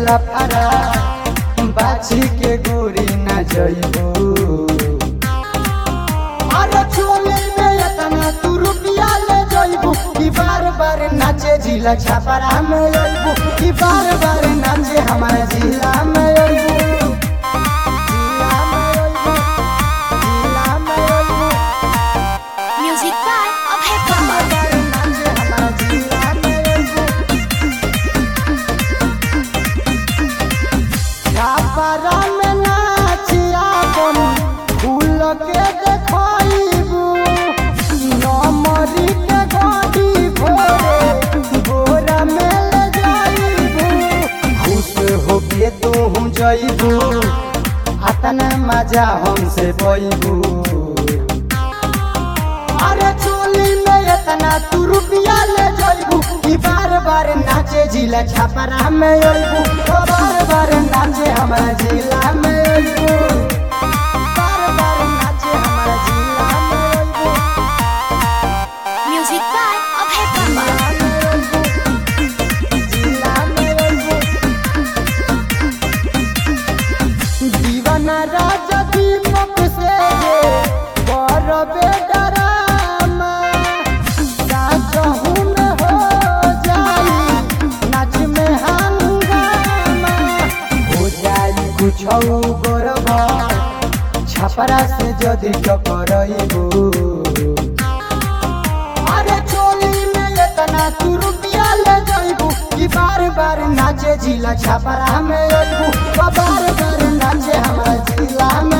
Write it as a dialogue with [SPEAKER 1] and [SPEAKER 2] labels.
[SPEAKER 1] लफड़ा बाछी के गोरी न जइबू अरे चोली में इतना तू रुपया ले जइबू कि बार बार नाचे जिला छापरा में अइबू कि बार बार नाचे हमारे जिला में अइबू जिला में अइबू जिला में अइबू
[SPEAKER 2] Music by Abhay
[SPEAKER 1] bar
[SPEAKER 2] Papa.
[SPEAKER 1] बार नाचे हमारे जिला में अइबू छापरा में नाचिया बन फूल के देखइबू नमरी के गाड़ी भोरे बोरा में ले जाइबू खुश होके तू हम जइबू अतना मजा हमसे पइबू अरे चोली में इतना तू रुपया ले जइबू कि बार बार नाचे जिला छापरा में अइबू ओ बार बार नाचे हमारा जिला में अइबू बार बार नाचे हमारा जिला में अइबू
[SPEAKER 2] Music by Abhay Papa.
[SPEAKER 1] जिला में अइबू दीवाना राजा दीपक से बरबे डरामा साचहु में हो जाई नाच में हंगामा हो जाई कुछ गौरव छपरा से जदि टकरइबू अरे चोली में इतना तू रुपया ले जइबू कि बार बार नाचे जिला छपरा में अइबू बार बार नाचे हमारा जिला में